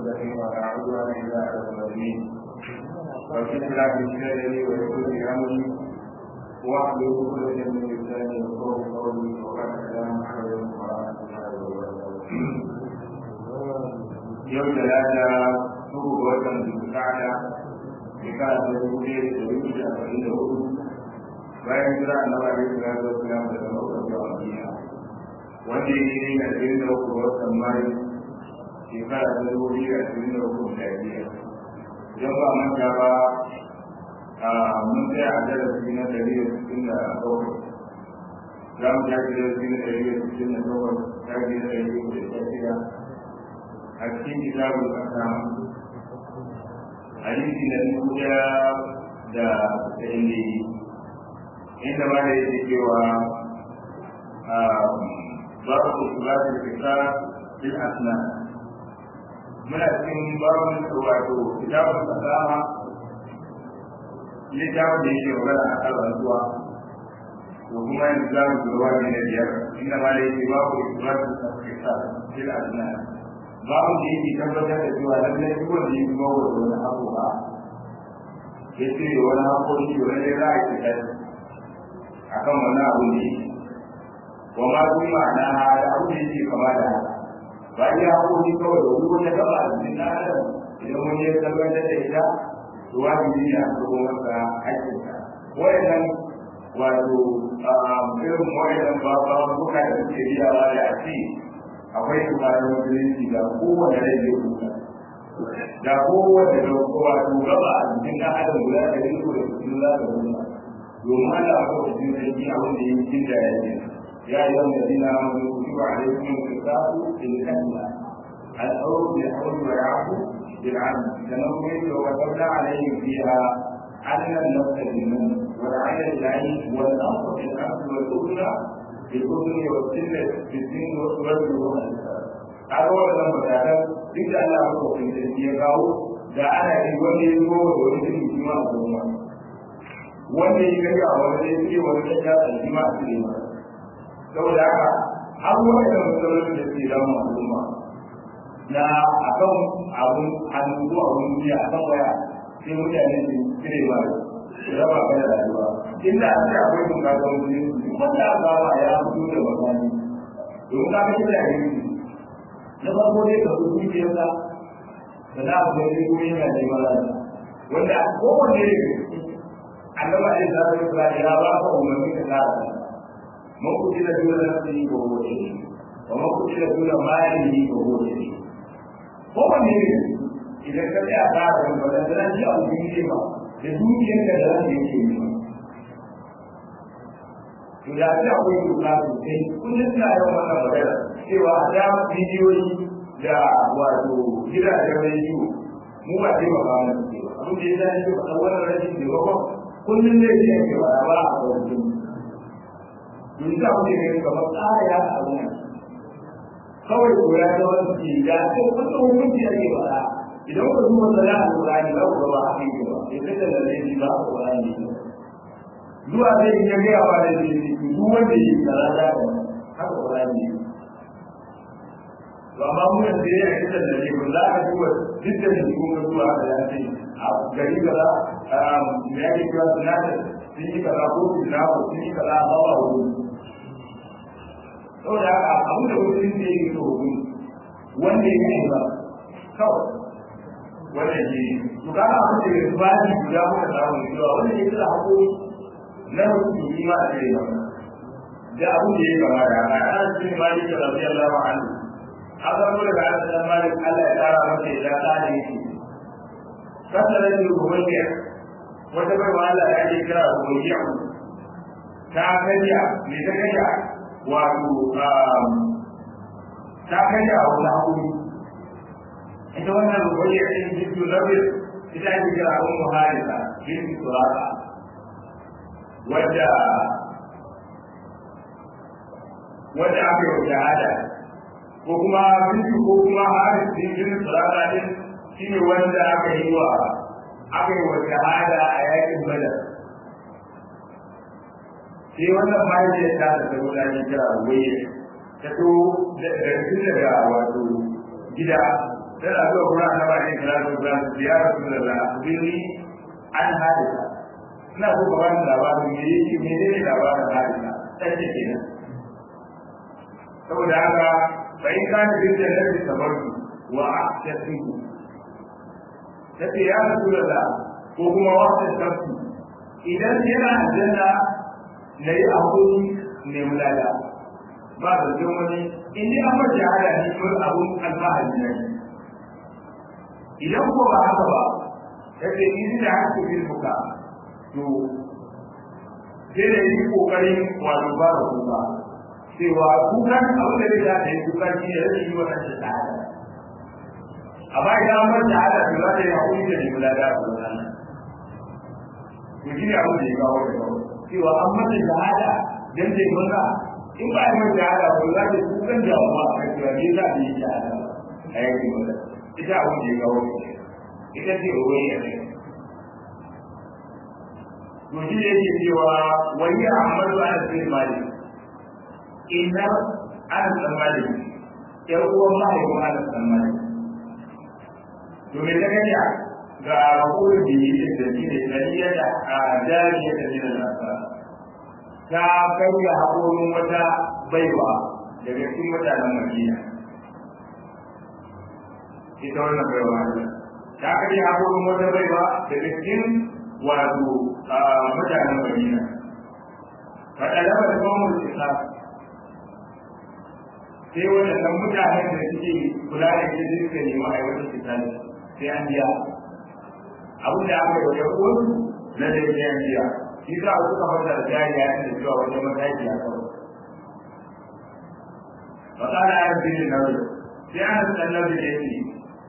المستقيم ولا عدوان الا على الظالمين واشهد لا بشري ويكون امري واحلل عقدة من لساني يفقهوا قولي وقال السلام عليكم ورحمة الله وبركاته. يوم ثلاثة uku ga watan zulkada shekara ta dubu ɗaya da ɗari da arba'in da hudu bayan jira na ba da jira da wasu yamma daga makon zuwa madina wanda ya yi na ashirin da uku ga watan mayu shekara ta dubu biyu da ashirin da uku da biyar idan ba manta ba mun tsaya a darasi na ɗari da sittin da bakwai za mu tashi darasi na ɗari da sittin da bakwai tashi na ɗari da shida a cikin kitabul kasam hadisi na dubu daya da tsayin da yi inda ma da yake cewa babu kusuratul kisa bil asna muna cikin babu wato kitabul kasama littafin da yake magana a kan rantsuwa to kuma yanzu za mu zuwa ne na biyar inda ma da yake babu kusuratul kisa bil asna babu da yake tabbatar da cewa lallai duk wanda ya kuma wa wani abu ba ya ce wani haƙoƙi wani za a fita a kan wani abu ne wa ma su ma'ana da abu da yake kama da haka ba iya haƙoƙi kawai da wani wata gaba a cikin ɗan adam idan wani ya tabbatar da ita to wajibi ne a karɓo masa haƙƙinsa wayannan wato irin wayannan ba ba buka da suke biyawa da a ce akwai tsarin musulunci da kowane rai zai kuka da kowane da kowa to gaba a cikin ɗan adam guda da yin ko da cikin za ka kuka domin Allah ko da cikin sarki a wanda yin cikin da ya ce ya yi wanda dina mun kuka a dai kuma kisasu in kalla al-awr bi hawl wa ya'fu bil 'adl sanan kuma yake wa qadda alayhi fiha anna an-nafs bil-nafs wal 'ayna bil-'ayn wal anf bil-anf wal udhna بالأذن والسن بالدين والرجل والإنسان هذا هو الأمر هذا duk da Allah ko kun da ya kawo da ana yi wanda ya zo da wani jin jima a goma wanda ya ga ya wanda ya ce wanda ya ga jima a cikin ma saboda haka har wani da matsalolin da ke damu al'umma na akan abun hannu ko abun biya akan waya sai mutane su cire ma raba ka da rayuwa inda an ce akwai bukatar musulunci wanda aka ba ya fito da makani domin ka kashe da yanki na farko dai ka zuci biyarsa da na abu da kuma yana da mara wanda kowanne ne annaba ya zara da kula ya ba ka umarni ka zara man kuci da dole na su yi ko hoce wa man kuci da dole mali yi ko hoce kowanne ne idan ka tsaya tsara da wadanda na ji abu ne ba da dukiyar da za ta yake yi to da ta akwai doka sosai kullum suna yawan wannan magana cewa a da bidiyoyi da wato gidajen rediyo mu ba zai ba mana suke ba abin da ya zai ce ba wannan rashin taimakon kullum zai ce ake ba ba a kwanci yanzu za mu ne kamar tsara ya a abin kawai ko ya zama suke da sai kullum hukunci ake ba idan ka duba sana a Qur'ani ba ku ba haka yake ba sai kada da laifi ba a Qur'ani zuwa zai yi gaya wa da zai yi duk wanda yi tsara da haka Qur'ani to amma mun da ya yi da laifi za ka duba duk da shi kun ga zuwa da ya ce a gari kaza me yake cewa sunata sun yi kaza ko su na ko sun yi kaza ba ba wuri saboda haka abin da mutum zai yi to wanda ya yi ba kawai wannan shi to kana abin da ya bani guda muka samu cewa wannan ya kira hako na mutum ma da ya da abin da ya gaba da haka ana cikin malik radiyallahu anhu haka ko daga an malik Allah ya kara masa ya tsare shi kasara ne ruwaiya wata bai wa Allah ya kira ruwaiya ta kanya me ta kanya wato ta kanya wani hakuri ita wannan ruwaiya ɗin jikin rabin ita ake kira ummu halisa binti suraka wadda wadda aka yi shahada ko kuma binti ko kuma haris binti suraka din shi ne wanda aka yi wa aka yi wa shahada a yakin badar sai wannan mahaifiyar ta da zama da ake kira ruwaiya ta to da daga wato gida tana zuwa kuma a taba ne kira su za su ya rasu da la birni an hadisa ina so ka bani labarin me yake me ne labarin hadisa ɗan ce kenan saboda haka fa in kana bin da nabi sabartu wa ahtasibu tace ya rasulullah ko kuma wa ahtasibu idan yana aljanna na yi hakuri ne mulada ba da jin wani in ji an mace hada ne mun abun alfahari ne idan ko ba haka ba yace in da haka bin muka to sai da yi kokarin wato ba da kuka cewa kukan abin da zai ta yi kuka shi ne rashin yi wannan shahada amma idan an bar shahada to za ta yi hakuri da nemi lada a wannan to shi ne abin da ya kawo da kawo cewa an mata shahada dan ta yi murna in ba a yi mata shahada ba za ta kukan damuwa a kan cewa me za ta yi shahada a yankin mata ita abin da ya kawo da ita ce ruwan ya kai to shi ne yake cewa wani ahmadu ana sai malik inna ana san malik yar uwan mahaifin ana san malik to me ta ganya ga rahoton da yi da shi ne kariya da a jariya da jina nasa ta karya haƙorin wata baiwa daga cikin mutanen madina ita wannan baiwa ta karya haƙorin wata baiwa daga cikin wato mutanen madina faɗaɗa da kawon isa sai waɗannan mutanen da suke kula da shi suka nemi aiwatar kitali sai an biya abin da aka yi wa yan uwansu na da sai an biya shi za a suka fata da jari ya da cewa wajen mataki a kawai fasara ya fi ne nabi sai an san nabi da yake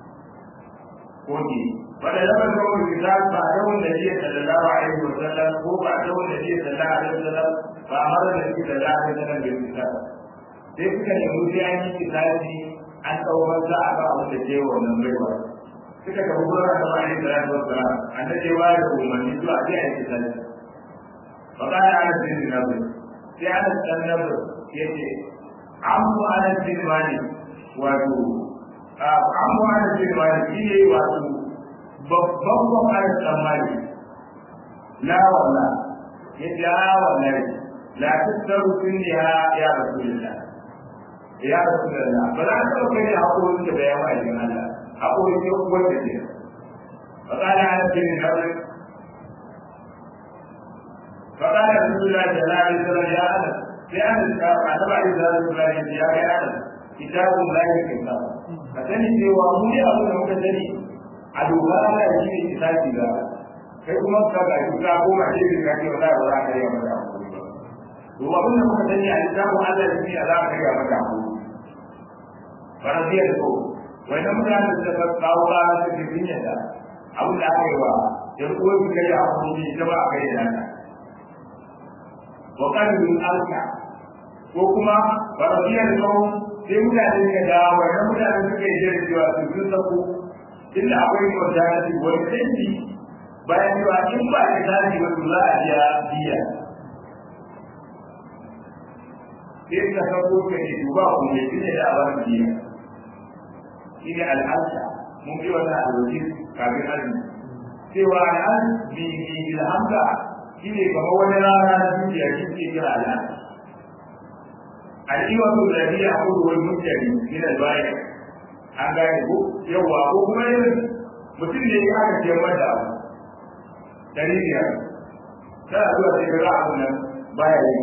koki wanda zama kawai kitab ba a yawon da jiya sallallahu alaihi wa sallam ko ba a yawon da jiya sallallahu alaihi wa sallam ba a mara da jiya sallallahu alaihi wa sallam bai kitab sai suka nemi sai an yi kitabi an ɗaukar za a ba abin da ke wannan baiwa suka tafi gurin da ma'ani da rasu wasu ran an da ce da umarni zuwa sai a yi kitabi ba ka da ana jin nabi sai ana san nabi ya ce an mu ana jin mani wato an mu ana jin mani shi ne wato babban kwamfani tsammani la wala ya ce a wallahi la tattaru sun ya ya rasulullah ya rasulullah ba za ka kai da haƙorin da bayan ma'aikin Allah haƙorin ya kuwar da ke fa qala ana bin nabi fa qala rasulullah sallallahu alaihi wasallam ya ana sai an da annabi alaihi wasallam ya ga ana kitabun lahi kitab ka sani cewa mu ne abin da muka sani a doka Allah shi ne kitabi ga kai kuma ka ga ka goma ce ka ce wala ba za ka yi mata to abin da muka sani a littafin Allah shi ne za ka yi mata hakuri faraziyar da ko wai na mutane da suka kawo ba su ke jinya da abin da aka yi wa yan uwa su kai a kuma ita ba a kai da naka wa kalbin alka ko kuma faraziyar da ko sai mutane suka da wai na mutane suka yi jira cewa su sun sako inda akwai mortality wani canji bayan cewa in ba da tashi ba to za a biya biya sai ka sako ka ne duba ku ne tunda da abar biya shi ne al'alta mun bi wannan alwaji kafin azumi cewa al'al bi bi ilhamda shi ne kamar wani rana na duniya shi ke kira al'al al'iwatu da biya kudu wani mutane min al-bayan an gane ko yawa ko kuma yin mutum ne ya aka ce mata abu dari biyar tana zuwa sai ga abun nan baya yi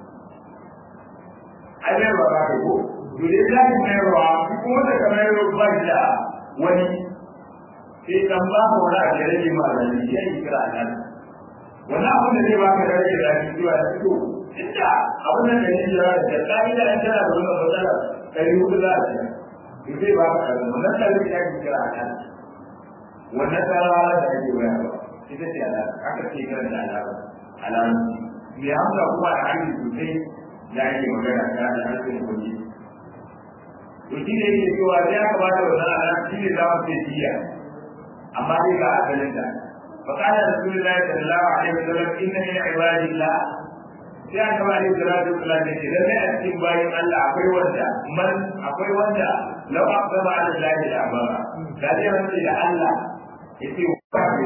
ai bai ba ka ko to dai za ki mai ruwa kuma da kamar ruwa ba shi da wani sai kan ba ka wani abu da rage ma da shi ya yi kira nan wani abun da zai ba ka rage da shi zuwa da fito inda abun nan da ne da da ka'ida an tana da wannan matsala ɗari hudu za a ce to zai ba ka kaza wannan tsarin ya ke kira nan wannan tsarawa da ake bayarwa ita ce alama aka ce kira da alama alama mai hamza kuma a hanyar sosai da ake magana ta da harshen kuɗi to shi ne yake cewa sai aka ba da wannan alama shi ne za mu ce jiya amma dai ga asalin ta فقال رسول الله صلى الله عليه وسلم ان من عباد الله sai aka ba ni salatu Allah ne da sai a cikin bayan Allah akwai wanda man akwai wanda law aqsama ala Allah da abara da zai rantse da Allah ya ce ba ne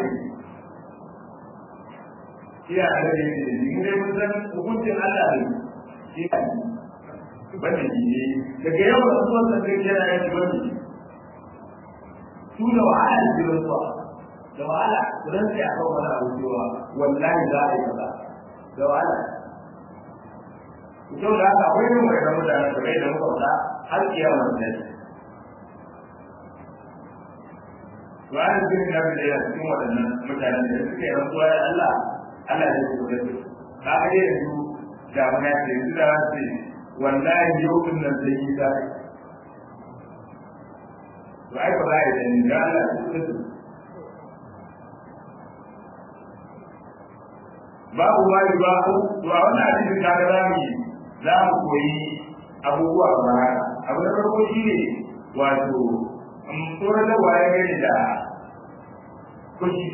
iya da ne da ni mu dai mun san hukuncin Allah ne shi ne bane ne daga yau da zuwa da kai yana yin bane su da wahala da jiran su da wahala ran sai aka wani abu cewa wallahi za a yi kaza da wahala to da haka akwai yin wani mutane da mai da muka faɗa har kiyama da to an yi na da ya cikin waɗannan mutanen da suka yi rantsuwa da Allah Allah ya ce da su ka ga yanzu da mun ya ce su da wasu wallahi yau din nan zai yi da to ai ba ya da ni da Allah ya ce su babu ma yi ba to a wannan hadisin ka ga zamu yi za mu koyi abubuwa ba abu na farko shine wato tsoron da waye gani da kushi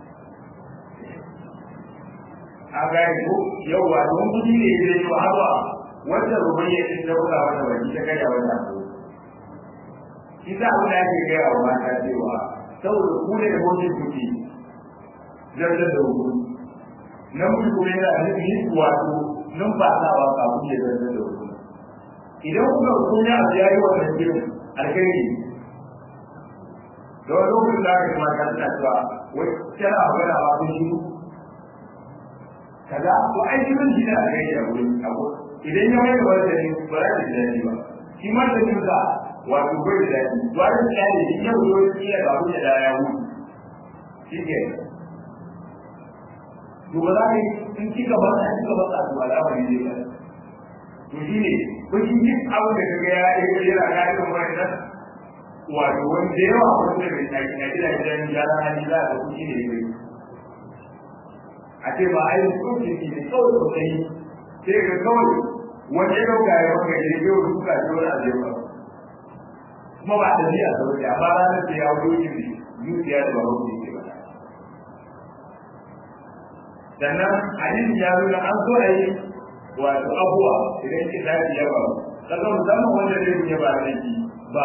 a gani ko yau wa don kudi ne ya yi wa hawa wanda rubayya din da kula wata baki ta kai wata ko shi za mu da ke gaya wa mata cewa saboda ku ne da mutum kuke zartar da hukumi namiji kuma yana da nufi wato numfasawa kafin ya zartar da hukumi idan kuka hukumi a ya yi wannan jirin alkhairi da wani lokacin da aka yi mata suna cewa wai tana magana ba kun shi kaza to ai shi zan jina a kai da wurin abu idan ya mai da wani dani ba za ta ji daɗi ba shi ma da jinsa wato bai da daɗi to ai da daɗi in ya wuce wani kila ba wuce da ya wuce shi ke to ba za ka yi in kika ba ka kika ba ka to al'amari zai ka to shi ne kun shi duk abin da kaga ya yi yana ga irin wannan wato wanda yawa wanda bai tafi na gidajen gyaran hali za a kuɗi ne ne a ce ba a yi kuɗi ne ne kawai sosai sai ga kawai wanda ya ɗauka ya maka ya yi yau duka ce wani abu ba kuma ba da biya da wuce amma ranar da ya wuce ne zuciya da ba wuce ke ba sannan hadisi ya nuna an so a yi wato abuwa idan ke tafi ya ba kaga musamman wanda zai yi ba da ba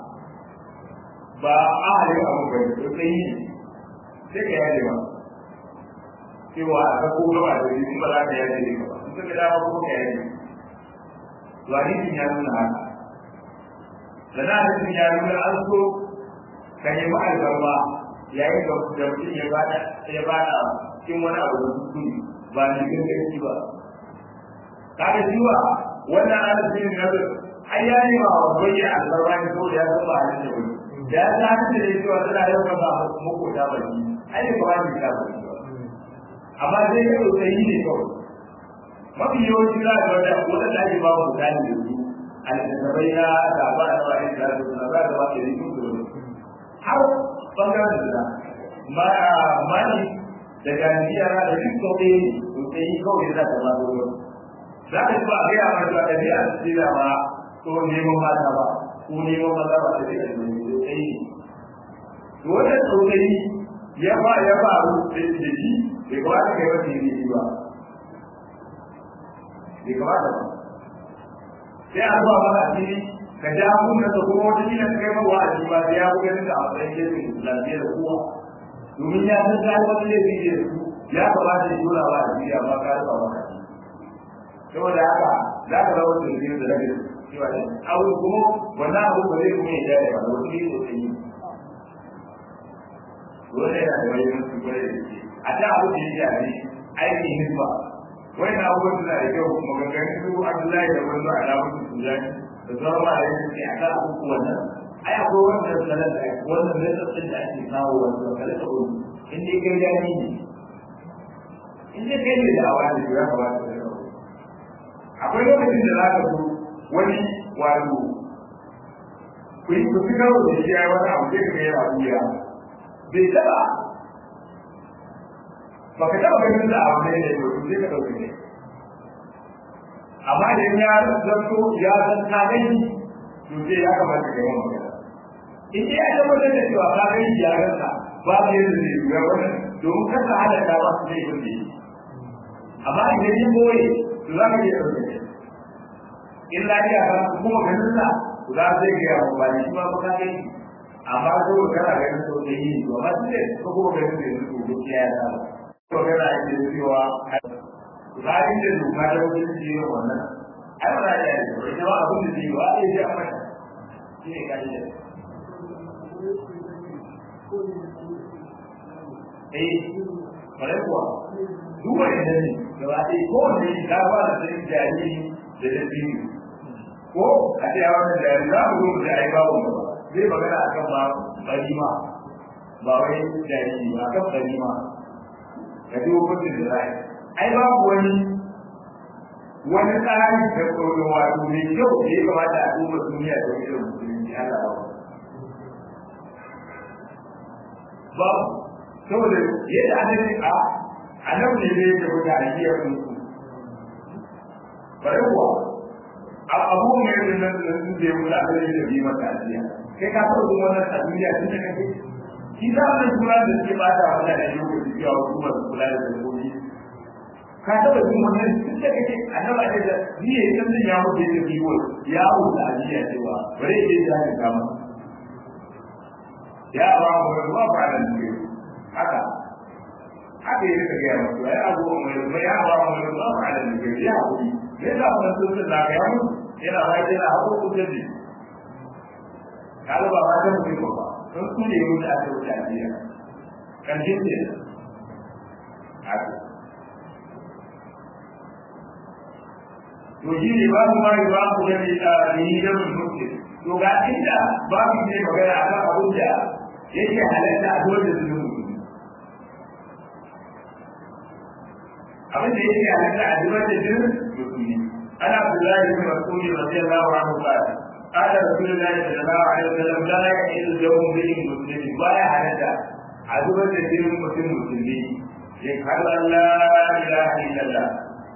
ba a halin abu ba ne to sai yi sai ka yaje ba cewa a ga ko gaba da shi ba za ka yaje ne ba in ka dama ko ka yaje to hadisin ya nuna haka sana hadisin ya nuna an so ka nemi albarma yayin da mutum ya bada ya bada cikin wani abu da kuskure ba ne ganganci ba kaga jiwa wannan hadisin na ai ya ne ba bayyana albarma ne saboda ya san ba halin da wani da ya ta da ne cewa tana yau ba ba muku ta baki ai ne ba ni ta baki amma dai ya so sai ne kawai mafi yawanci za ga wanda wanda da ake ba mu dani da su alƙasabai na da ba da ba da su na ba da ba da su da har bangaren da ma mani da ganiya da duk kawai to sai kawai za ta ba da za ka ba ga ya ma da ɗabi'a ce da ma ko neman mata ba ko neman maza ba da ɗabi'a ne tsayi wannan tsotsari ya ba ya faru da shi bai kamata kai wata yi ba bai kamata ba sai a zuwa maka asiri ka ja kunna da kuma wata kila kai ma wa'azi ba sai ya buga da a matsayin gefe lafiya da kowa domin ya san kai wata laifi ne da su ya kamata ya dora wa asiri amma ka rufa maka saboda haka za ka zama da da rage cewa abu kuma wannan abu ba zai kuma ya jaya ba wani ne da yi dole yana da mahimmanci kwarai da ke a ta abu da yake a ne aikin hizba wani na abubuwan suna da kyau maganganun su abdullahi da wani alamun su sujani da sauran ma da yake a kan abubuwan nan ai akwai wannan sanar da wannan lissafin da ake kawo wanda kala da wani in dai kai gani ne in dai kai ne da awa da ya kamata da yau akwai lokacin da za ka zo wani wato ku yi ku fi karo da shi ya yi wani abu sai ka yana wuya bai taba ba ka taba ganin da abu ne da yau sai ka ɗauke ne amma idan ya zanto ya san ka gani to sai ya kamata ka yi wa magana in dai ya tabbatar da cewa ka gani ya ganka ba ka yi da zai wuya wannan domin kasa halatta ba su zai kunce amma idan ya boye to za ka iya ɗauke ne in lafiya ba kuma ganin sa za zai ga yawa ba ne shi ma ba ka gani amma ko kana ganin so da yi to amma duk ko ko ganin da su ko gaskiya ya samu ko kana ake cewa bayan da doka da wajen ji wannan ai ba za a yi ba ita ba abin da zai ba a yi a mata shi ne kaji da eh bare kuwa duk wani da ne gaba ɗaya ko wanda ya ga ba da sai jariri da da biyu ko a ce a wannan jariri za mu zo da ai babu ba zai magana akan ma barima ba wai jariri ba akan barima ka ji hukuncin da za ai babu wani wani tsari da tsoro wato mai kyau da ya kamata a duba duniya da wani irin musulunci Allah ba ba saboda yadda annabi a annabi ne zai tafi da ajiyar musu bare kuwa abu ne da nan da su da yau da annabi da bi mata ajiya kai ka taɓa zuwa wannan a duniya tun da kake shi za mu kula da suke bata wannan da lokaci cewa hukumar kula da dabbobi ka taɓa jin wannan tun da kake annaba ne da ni ya san ya mutu da biyo ya wuce ajiya cewa bare ya je ya kama ya ba mu ruwa ba da ne haka haka yi rika gaya masu ya abu mai mai ya ba mu ruwa ba da ne ya haƙuri ne za mu san sun da ya mu yana ba yana haƙo ku da ji kalu ba ma ta mutum ba sun su ne mu da aka wuce ajiya kan jin ne haka to shi ne ba mu ma yi ba ku gani a yi da mutum to ga inda ba mu ne magana a kan abin da yake halatta a dole da zunubi abin da yake halatta a dole da zunubi ana Abdullahi bin Mas'ud radiyallahu anhu qala قال رسول الله صلى الله عليه وسلم لا يحل اليوم به مسلم ولا حدث عدوة دين مسلم مسلمين يشهد أن لا إله إلا الله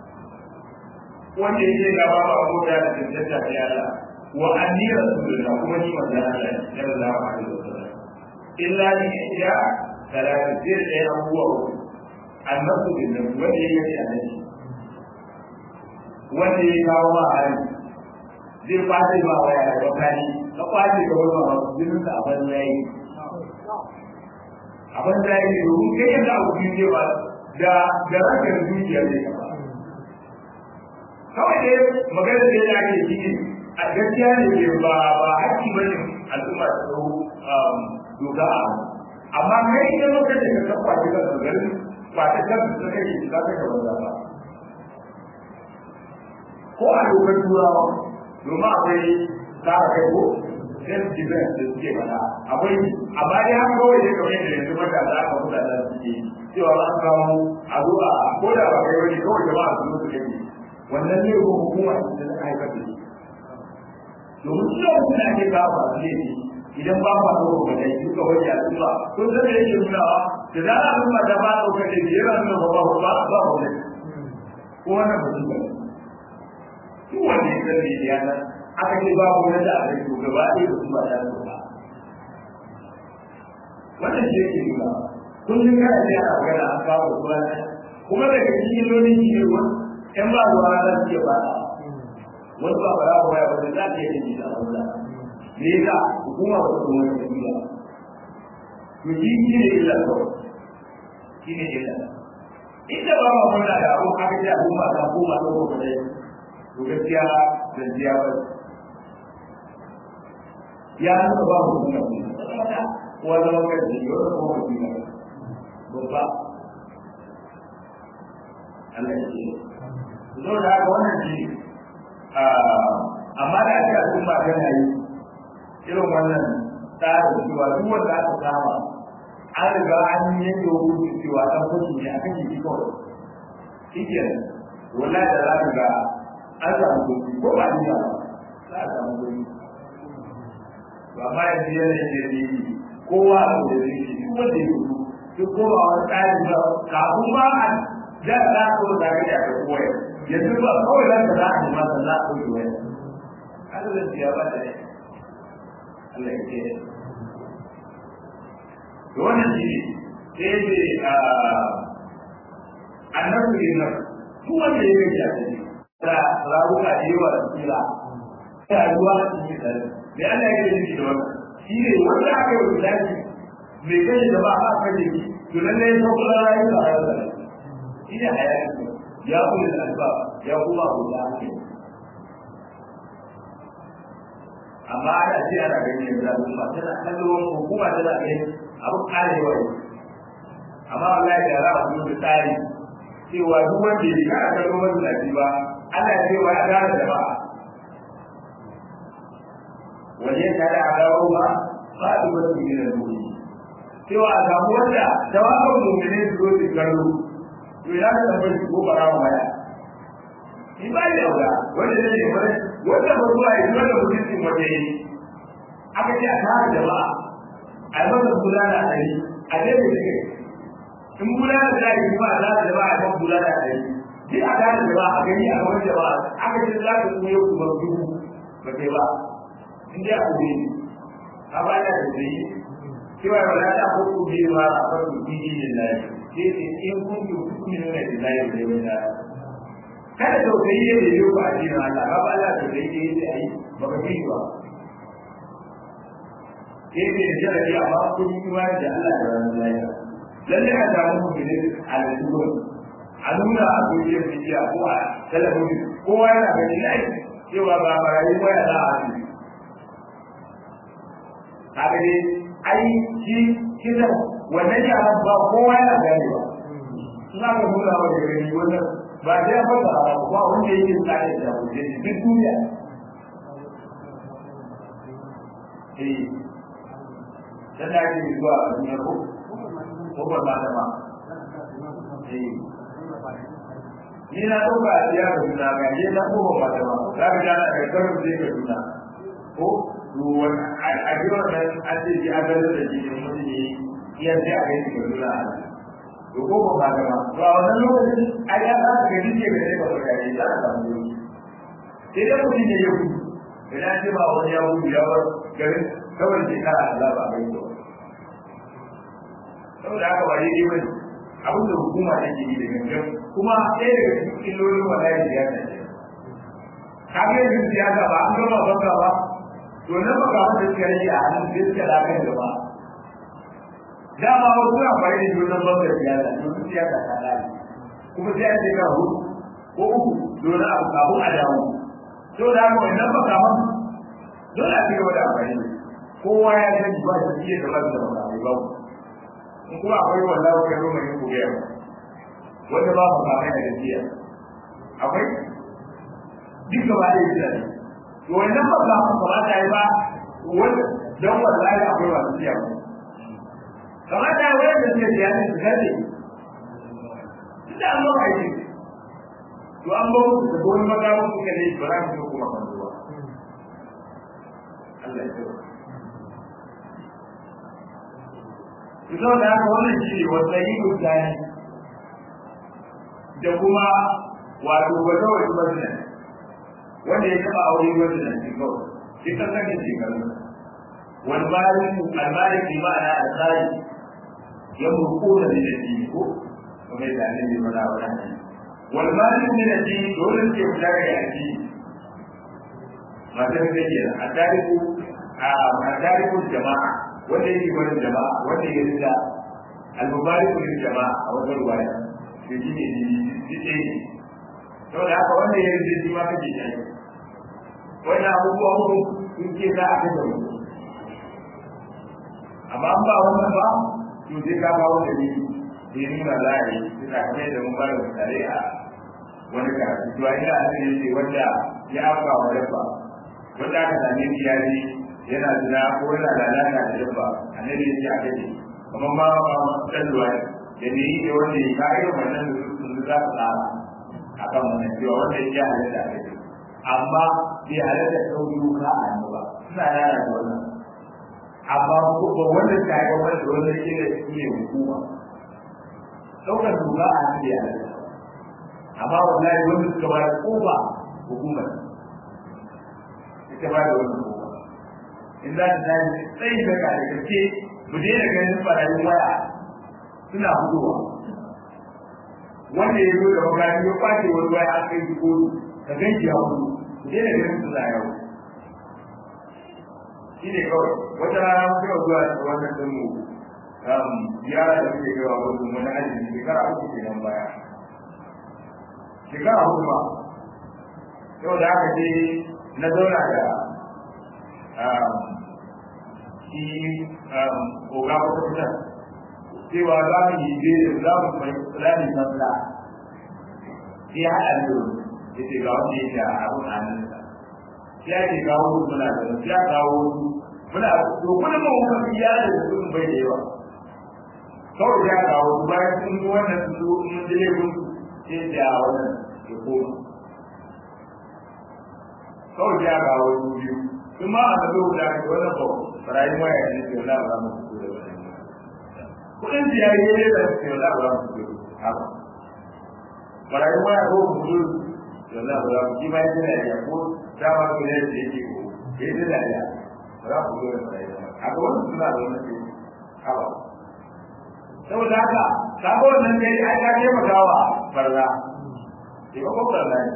wanda yake gaba ba abota da tantance ta Allah wa anni rasulullah kuma ni manzo Allah sallallahu alaihi wasallam illa ni ya salatu sir da abuwa annabi bin nan wanda yake annabi wanda ya kawo ma hali zai kwace ma waya da wakani ka kwace ka wani ma jinin ka abin yayi abin da yayi domin kai yadda abu biyu ba da da rakin zuciya ne ka ba kawai dai magana da ya ake shi a gaskiya ne ke ba ba haƙƙi ba ne al'umma ta ɗau doka a amma kai idan lokacin da ka kwace kan su gari ba ta kan su kake shi za ka ga banza ba ko a dokar turawa domin akwai tsara kai ko self defense da suke mana akwai amma dai haka kawai dai kamar yadda yanzu matasa aka mutane suke cewa an kawo a zo a ko da ba kai wani kawai jama'a su zo su kake wannan ne ko hukuma da ta haifar da shi domin su lokacin da ake kawo ba ne idan ba ba ko ba dai duka wani al'umma kun san da yake nunawa da za a al'umma ta ba ɗaukar da biyar al'umma ba ba ba ba ba ne ko wannan ba shi ba su wanda ya san da ya nan aka ce ba mu da aka yi gaba ɗaya da kuma ta ba wannan shi yake nuna kullum kana da ana magana an kawo ruwa kuma daga cikin lolin shi ne in ba ruwa za su iya fada wasu ba ba za ya wanda za su iya yin da wanda me yasa hukuma ba su wani da biya to shi shi ne illa kawai shi ne illa inda ba ma muna da abu aka ce abu ba ta koma ta koma da to gaskiya zanziya ba ya nuna ba mu kuma wanda wanda da yi wanda kuma kuma babba Allah ya ce zo da haka wannan shi amma da ake al'umma tana yi irin wannan tsarin cewa duk wanda aka kama an riga an yanke hukunci cewa dan fashi ne akan yi kawai shike wallahi da za ka ga an samu kuɗi ko ba ni ba za a samu kuɗi ba ma yanzu yana yin da yi kowa a da zai shi duk wanda ya gudu duk kowa wani tsarin ba kafin ma a da za ka zo da ka ya ka koya yanzu ba kawai za ka za a ma san za a ɗauki wani Allah zai ya ba da ne Allah ya ce da wannan shi ne sai ce annabi ne nan duk wanda ya gaji a cikin da rabuka da yawa da kila ta ruwa a cikin da me Allah ya gaji da wannan shi ne wanda aka yi wulaci mai kashe da ba a kashe shi to lalle ya sauka da rayu da rayu da shi ne hayati ya kula da alba ya kuma abu da ake amma ana ce ana ganin yanzu al'umma tana kallon hukuma tana ganin abu karewa ne amma wallahi da za a zo da tsari cewa duk wanda ya kana kallon mazinaci ba ana cewa ya gane da ba wani ya kada a gawo ba ba a duba su gina da cewa a samu wanda jawabin mummune su zo su kallo to ya ka tabbata shi ko barawa maya shi ba da yawa wanda zai yi wani wanda ba zuwa yi wanda mutuncin waje yi aka ce a tara jama'a a yi masa kula da ɗari a daidai da kai in kula da ɗari kuma a tara jama'a a kan kula da ɗari shi a tara jama'a a gani a gaban jama'a aka ce za ka kuma yau kuma dubu ba kai ba in dai a kuma yi a ba da da zai yi cewa ba za ta ko kuma yi ma a farko biyu da lai sai ce in kun yi kuma nuna da lai da lai da kada tausayi ya yi ba a cikin Allah ba Allah tausayi ya yi a yi ba ka fi ba sai ce da jarabi amma kun yi kuma da Allah da ranar lafiya lalle a samu mummuni a lalluwa a nuna a gojiyar bidiya ko a talabijin kowa yana gani lai cewa ba marayu ba ya za a hannu kaga dai ai shi kisan wannan yaran ba kowa yana gani ba suna ga nuna wa da gani wannan ba sai ya fasa ba wanda yake tsare da wajen duk duniya eh dan da ke zuwa a duniya ko ko ba ma da ma eh ni na dauka ya ga duniya ga ni na ko ba da ma ka ga da ga karin da ke duniya ko ruwan a ji wannan an ce ji an gano da jikin mutum ne iya sai a gani ga duniya to ko ba ga ma to a wannan lokacin ai ya za ka gani ke gare ba ka gani za ka samu yau sai dai mutum ne ya gudu idan ce ba wani ya gudu ya bar garin kawai sai ka Allah ba bai to saboda haka ba daidai bane abin da hukuma take yi da gangan kuma ɗaya daga cikin illolin wallahi siyasa ce kaga yanzu siyasa ba an gama banka ba to nan ba ga wanda suka rage a hannun sai suka lafiya gaba dama wasu na fara da junan bangar siyasa domin siyasa ta lalace kuma sai an shekara hudu ko uku dole abu kafin a dawo to da haka wannan ba kaman dole a cigaba da amfani da kowa ya san ba shi iya da ba da makamai ba in kuma akwai wallahi kai roma yin kuriya wanda ba makamai da gaskiya akwai duk gaba da yake ne to wannan ba za mu kamata yi ba wanda dan wallahi akwai masu siya kamata ya wayar da suke siya ne su gane da an ba aiki to an ba musu da wani makamun suka ne ba za su kuma kan zuwa Allah ya tsoro Ito da haka wannan shi ne wanda yi mutane da kuma wato wata wata mazina wanda ya taɓa aure mazina shi kawai shi kan sanin shekaru wani bayan almalik bi ma'ana alƙari ya murkuna da shi ko kuma yadda annabi ya faɗa wa nan والمال من الدين دول اللي يبلغ الدين ما تنسى التاريخ التاريخ الجماعة wanda yake barin jama'a wanda ya rida al-mubariku lil jama'a a wajen ruwaya to shi ne shi ne saboda haka wanda ya rida shi ma kake shi wannan abubuwa uku sun ce za a kashe mu amma an ba wannan ba to sai ka ba wanda ne da ya nuna za a yi suna kamar da mun bada misali a wani karatu to ina a cikin ce wanda ya afka wa dabba wanda aka same shi ya ji yana zina ko yana lalata da dabba annabi ya ce a kace kamar ma ma dan duwa da ne yi da wanda ya kai wannan da su za su tsara akan wannan cewa wanda ya halatta a kace amma bai halatta ɗauki wuka a hannu ba suna yana da wannan amma ba wanda ta yi wanda wanda ke da shi ne hukuma ɗaukar doka a hannu ya halatta amma wallahi wanda suka ba da kofa hukumar ita ba da wannan kofa in za ta tashi tsayin daga da gaske mu daina ganin barayin waya suna fitowa wanda ya zo da magani ya kwace wani waya a kai shi kotu ka gan shi ya hudu mu daina ganin suna yau shi ne kawai wata rana mun kai zuwa da wannan din mu yara da suke kaiwa wasu wani aji shekara uku kenan baya shekara hudu ba yau da aka je na zauna da shi oga wata fitar cewa za mu yi je za mu mai fulani sallah sai haɗa ne ya ce ga wanda ya ce a abun hannunsa ya ce kawo muna da ya kawo muna to kuma mu kuma ya da su bai da yawa kawai ya kawo bayan sun yi wannan su mun dole mun ce da wannan ya koma kawai ya kawo su biyu kuma a da da wannan ba rayuwa ya ne ce wala ba mu fito da wannan kudin da yayi ne da ce wala ba mu fito haka rayuwa ya ko mu fito da wala ba mu ji bai da ya ko dama ko ne da yake ko ke da da ya ba ku fito da rayuwa haka wannan suna da wannan ce haka saboda haka sabo nan kai ai ka ce magawa barza ke ba ko barza ne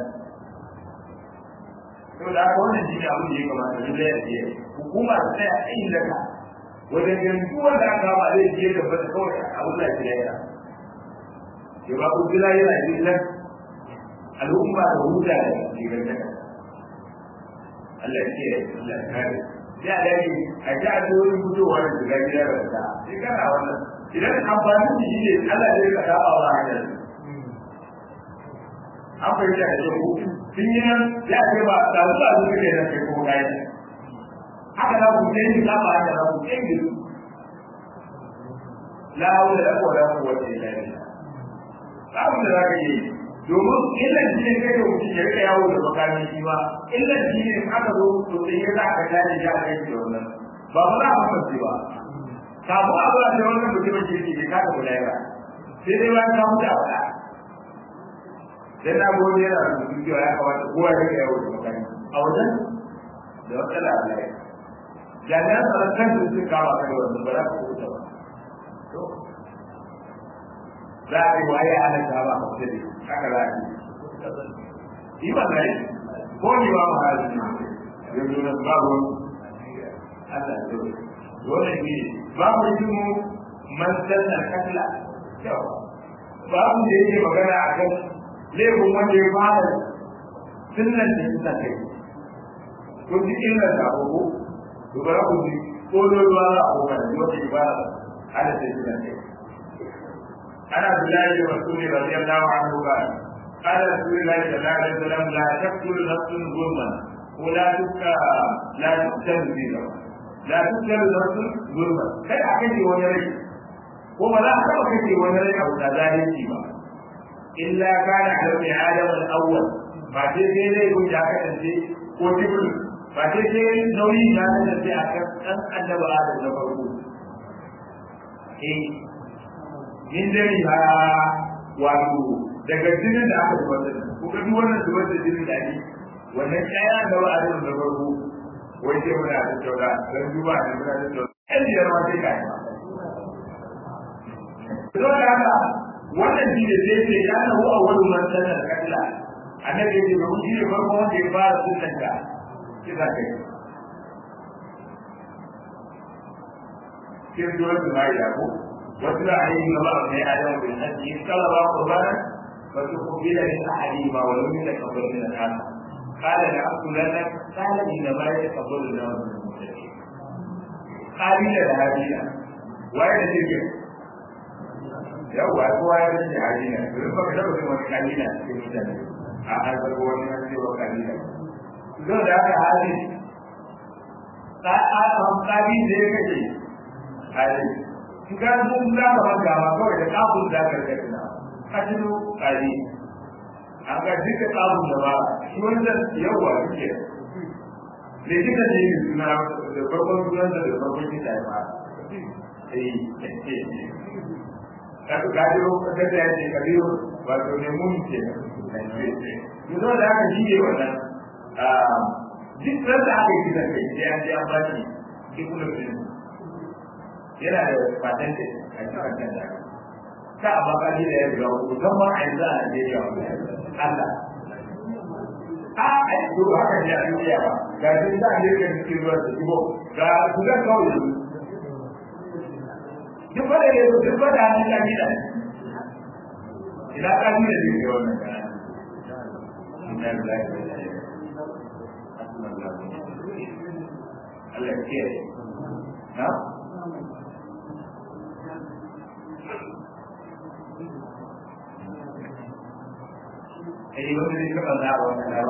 saboda haka wannan shi ne abin da ya kamata da ya ce hukuma ta tsaya a inda ka wajen ganin duk wanda aka kama zai je da bata kawai a Allah ya yi ya ba ku jira yana jin al'umma da huta da ke ganta Allah ya ce Allah ya kare sai a dage a ji a tsohon fitowa da shiga gida da ta sai kana wannan idan amfanin da shi ne Allah zai ka saba wa hanyar an fahimta da shi ko sun yi nan ya ce ba da su a zuwa ne nan kai kuma kayan haka za ku sai ni kama haka za ku sai ni la hawla la quwwata illa billah abin da za ka yi domin illan shi ne kai da mutum ya rika yawo da makamin shi ba illan shi ne aka zo to sai ya za ka gane ya kai da wannan ba ba za a mafarci ba kamu a zuwa da wannan mutumin kirki bai kada kula ba sai dai bayan ka mutu a faɗa sai na gobe yana da mutum cewa ya kamata kowa ya rika yawo da makamin a wajen da wata labarai jami'an tsaron kansu sun kama kai wannan ba za ku kuta ba za a yi waye ana ta ba ku sai haka za a yi yi ba zai ko ni ba ma hali ne yanzu na babu Allah ya zo dole ne babu ilmu man sanna katla babu da yake magana a kan laifin wanda ya fara sunnan da suka kai kun ji illar da abubu to bara ku ji ko ruwa za a kuma da wata ibada ala sai suka kai ana billahi da rasuli radiyallahu anhu ba قال رسول الله صلى الله عليه وسلم لا تقتل نفس ظلما ولا تبقى لا تقتل ظلما لا تقتل نفس ظلما kai a kace wani rai ko ba za a taba kace wani rai abu da zalunci ba illa kana ala bi adam al awwal ba sai sai dai kun ya kasance ko tibul ba sai sai nauyi ya kasance a kan dan annabi adam da farko eh min dai ha wato daga jinin da aka zubar da ko ga duk wannan zubar da jinin da ake wannan kaya da ba a da da farko wai sai muna da taura dan duba da muna da taura ɗan biyar ma sai kai to da haka wannan shi ne sai ce ya nahu a wani man sanar kalla annabi ya ce ba mu shi ne farko wanda ya fara sunan da kisa kai sai zuwa su ma ya ko wasu da ayyukan gaba a mai adam bin hajji kala ba qurbana فتقبل من احدهما ولم يتقبل من الاخر قال لاقتلنك قال انما يتقبل الله من المتقين قابل لهابيل وين تلك yawwa kowa ya rage halina domin ba ka taɓa yin wani kalila cikin mutane a harkar wani na cewa kalila don da aka hali ƙaƙaƙa da ya kashe hali in ka zo za ka manta ma kawai da ƙafin da ka rage na hajjinu ƙari an ga duka tsabun da ba shi wanda yawa suke ne kika ne yi suna da farkon sunan da farkon kita ya fara kasu gajiro kasar da ya ce kabiru wato ne mun ke yanzu da aka shi ne wannan duk ran da aka yi kisan kai sai an je an ba shi ikunan yana da patente a cikin kan da ka a bakali da ya biya ku zama a yanzu a Najeriya Allah. A ai to haka ne a duniya ba ga shi da ne kan cikin ruwa da shigo ga su ga kawai duk wanda ne duk wanda hannun kabila ina kabila ne ke wannan kana ina da lafiya Allah ya kiyaye na ai wanda ne ka ba wannan ba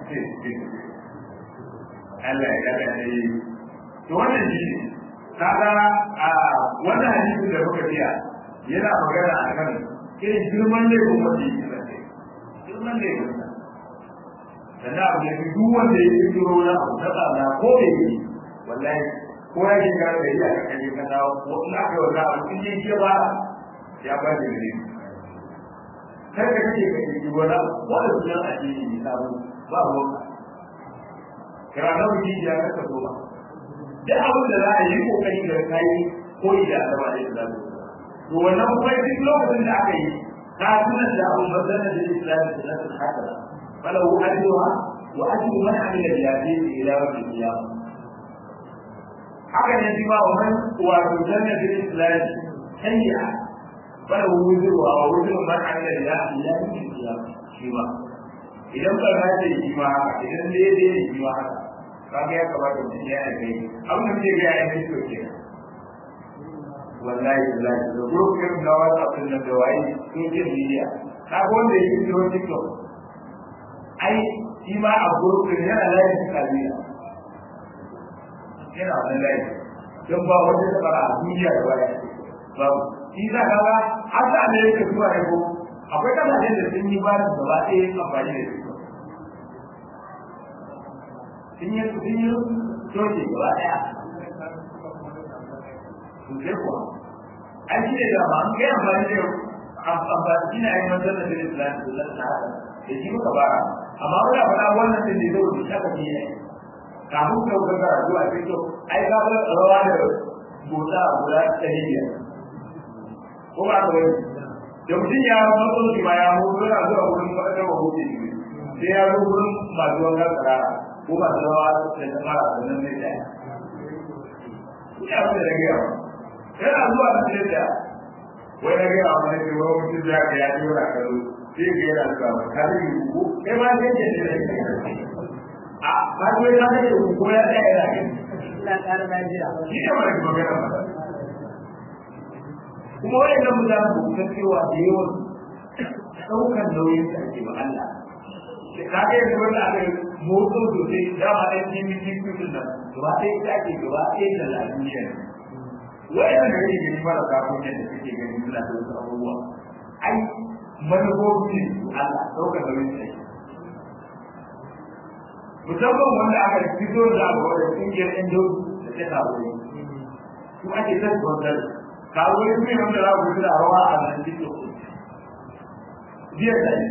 Allah ya kada ne to wannan shi kaga a wannan hadisi da muka biya yana magana akan irin girman ne ko mace girman ne sannan abu da duk wanda ya yi duro na abu ta tsada ko da yi wallahi ko ya ke gara da iya kan yi kan dawo ko ina kai wannan abu in yi ba ya ba da ne kai ka kake ka yi wani wanda sunan addini ne samu ba ruwanka kira na wuce ya kasa so ba duk abin da za a yi kokari da kai koyi da Allah da Islam to wannan kuma duk lokacin da aka yi ka tuna da abu bazana da Islam da nasu haka falahu ajruha wa ajru man amila bi hadhihi ila rabbil qiyamah haka ne shi ma wannan wa zanna da Islam hayya falahu wuzruha wa wuzru man amila bi hadhihi ila rabbil qiyamah shi ma idan ba za ta yi ma haka idan daidai ne shi ma haka kaga ya kamata mutum ya yi kai abin da ke ga ya yi to ke wallahi wallahi da gurbin da wata abin da wayi social media ka ga wanda yake cikin TikTok ai shi ma a gurbin yana layi kabila yana wannan layi don ba wanda ta fara a duniya da waya babu shi za ka ga har da Amerika zuwa yau akwai kasashen da sun yi ba da gaba ɗaya amfani da su sun yi sun yi soke gaba ɗaya sosai kuwa an shi ne dama an kai amfani da amfani shi ne a yi manzan da bin islam da zan na haka da shi muka bara amma wani abu na wannan din da zai wuce aka fiye kafin ka wuce karatu a cikin ai ka ga rawa da bota guda ɗari biyar ko ba ka wani da mutum ya matso shi ma ya mutu yana zuwa wurin faɗaɗar mahuti sai ya zo wurin masu wankan tsarara ko masu rawa da ta fara sannan zai tsaya ina wanda da gaya yana zuwa da sai da wai na gaya wa ne wai mutum ya ga ya dora kalo sai ga yana zuwa ba ka yi ku kai ma sai ke ne a ba ko ya ga ku ko ya tsaya yana kai ina ƙara lafiya shi ne wani magana ba kuma wani da mutane ku san cewa da yawan ɗaukar nauyin da ake ba Allah ka ga yanzu wanda aka yi motsa sosai dama ɗan kimi kimi din nan gaba ɗaya ita ake gaba ɗaya da lafiya ne wa'yan da yake gani mara kafin yadda suke gani suna da wasu abubuwa ai manufofi ne su Allah ɗaukar nauyin da ake musamman wanda aka fito da abu da ƙungiyar ɗan jau da ta kawo ne su ake tattauntar kawo ne su ne wanda za ku da rawa a nan cikin biyar da ne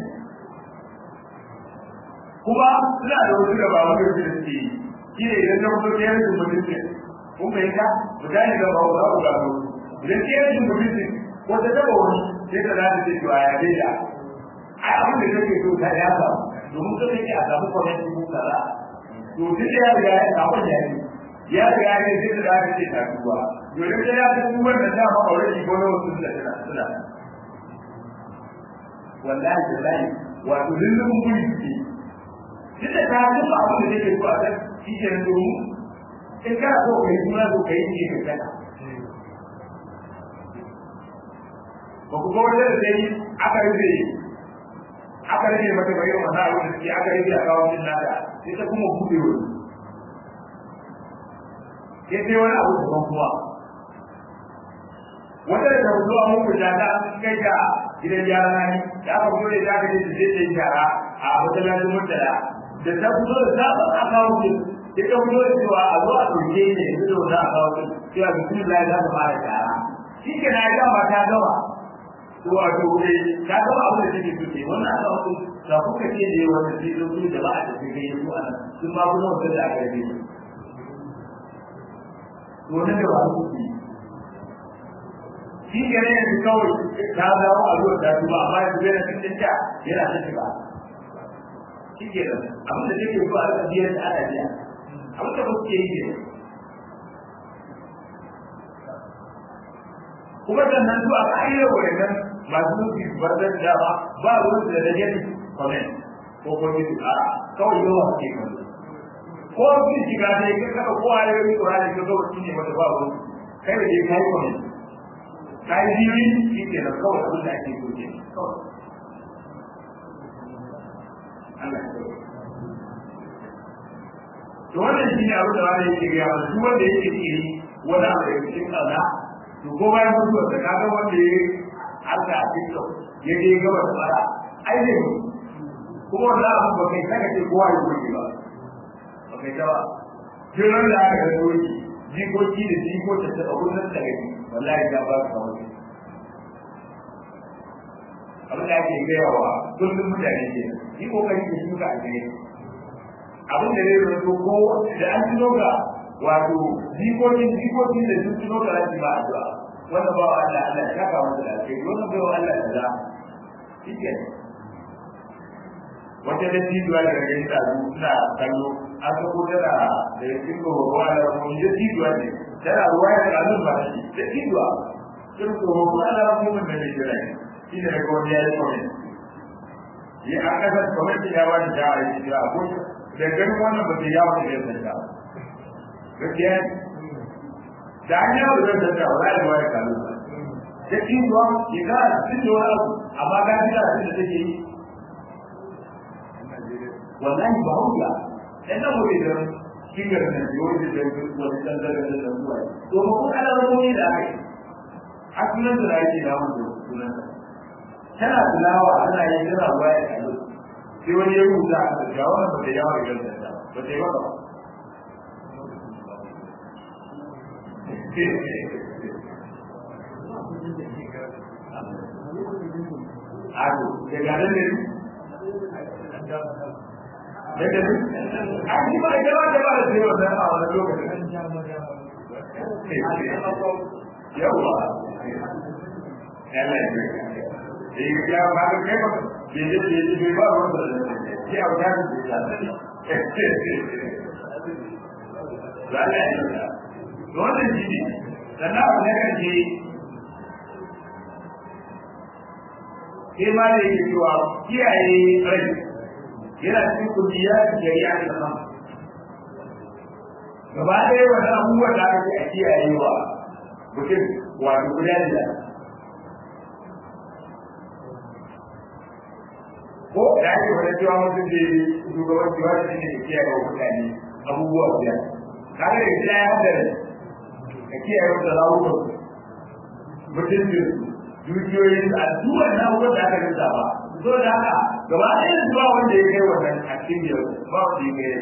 kuma suna da wasu da ba wani da suke yi shi ne idan ta fito ɗaya da mutunci kun bai ka ku gane da ba za ku gano idan ɗaya da mutunci wata taba wani sai ka za ta ce to a yabe da ai abin da kake so ta ya samu domin ka kake a samu kwamiti ko kaza to duk da ya riga ya samu ya yi ya riga ya yi sai da za ce ta duba domin da ya san duban da dama aure shi ko na wasu da suna suna wallahi da lahi wato lullun guri suke duk da ta duba abin da take so a kan shi ke nan domin in kana so ka yi suna so ka yi ne ka kana ba ku ga wanda da sai aka rufe aka rage mata bayan wannan abin da suke aka rage a kawo jin nata sai ta kuma buɗe wani sai sai wani abu daban kuma wata da ta zuwa mun kuta ta kai ga gidan yara na ni da aka fito da zaka je sai sai yara a masallacin mutala da ta fito da ta ba aka kawo ki sai ta fito da cewa a zo a dauke ne yanzu da wanda aka kawo ki cewa bismillah za ta fara yara shi ke na gama ta gama to a to ne ka ga abin da take so ce wannan aka wato da kuka ce da yawa sai zo su da ba a tafi kai su ana sun ma kuma wanda da aka yi to ne da ba su yi shi ke ne yanzu kawai ta dawo a zuwa ta tuba amma yanzu bai na cikin ta yana ta shiga shi ke nan abin da take so a rika biyar da ana biya abin da kuke yi ne kuma sannan zuwa ƙa'idar wayannan masu nufi barzan dama ba ruwan da da gani comment ko ko ji a kawai yawa ke kan ko sun shiga dai ka kada ko a yau Qur'ani ka zo shi ne wanda ba ruwan kai da dai kai comment kai bibi shi ke nan kawai abin da ake so ke kawai Allah ya to wannan shi ne abin da wani yake gaya mana duk wanda yake kiri wani abu da cikin kaza to ko bayan mutuwar da kaga wanda ya harka a tiktok ya je gaba da fara ai ne kuma wannan abu ba kai saka ce kowa ya goge ba ba kai ta ba jiran da aka ga doki jikoki da jikota ta abu nan da gani wallahi da ba ka wani abin da ake gaya wa kullum mutane ke yi kokari da shuka a gare abin da zai rato ko da an tuno ga wato jikokin jikokin da sun tuno ga rashi ba addu'a wanda ba wa Allah Allah ya ka wanda da kai wannan bai wa Allah kaza shike wata da tijuwa da gari ta suna kallo an ga ko tana da yakin ko ko Allah ko da tijuwa ne tana ruwa da kallo ba shi da tijuwa kin ko ko Allah ko mun da jira shi ne ko ya yi ko ya aka da comment ya wani da ya ko da ganin wannan ba ta yawo da yadda ta gaskiya da an yawo da yadda ta wala da wani kalu ba da kin zuwa ki ga sun yi wani abu amma ga gida sun da take yi wallahi ba hujja dan nan wuri da kingar nan da wani da wani dan da da da zuwa to mu ko ala wani da ake hasunan da yake da mu sunan tana tilawa ana yin tana waya kalu sai wani ya rubuta a da wannan ba ta yawa da ganta ta ba ta yi ba Ado, da ganin ne? Da ganin? A ji ba da ba da ba da sai wannan a wani lokacin. Yawwa. Allah ya yi. Ya ba da kai ba bai je bai je bai ba wanda da shi a wajen da ya za a yi da wannan shi ne sannan abu na karshe sai ma da yake cewa kiyaye rai yana cikin kudiya da shari'a da kan gaba ɗaya wani abubuwan da aka ce a kiyayewa mutum wato guda da ko da ake wani cewa mutum da shugabanci wani shi ne da kiyaye wa mutane abubuwa biyar kaga da gida ya hadari ka kiyaye wata rawukan mutuncin dukiyoyin a duwan na abubuwan da aka rinsa ba so da haka gaba ɗaya zuwa wanda ya kai wannan a cikin biyar ba wanda ya kai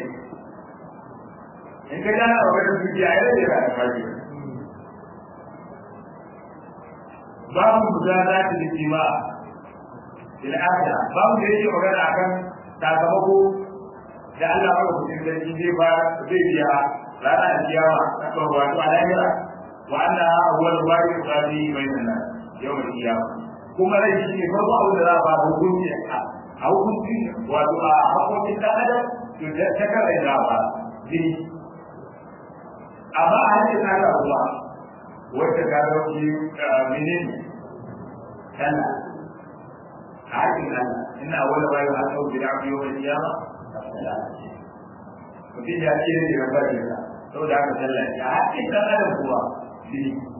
in ka gana a wani dukiya ya rage da alfaji babu guda za ta da kima il'ada babu da yake magana akan sakamako da Allah ya rubuta sarki zai ba zai biya ranar kiyama ta wato a lahira wa anna awwal wajib qadi bainan nas yawm al-qiyamah kuma rai shi ne farko abin da za a ba hukunci a hukunci wato a hakokin dan adam to da ta kare da ba jini amma a hanyar na da ruwa wacce ta dauki menene sallah hakin Allah ina wala bayu a sau bi abu yau da kiyama mutum ya ce ne ga bari ka saboda haka sallah ya hakin dan adam kuwa shi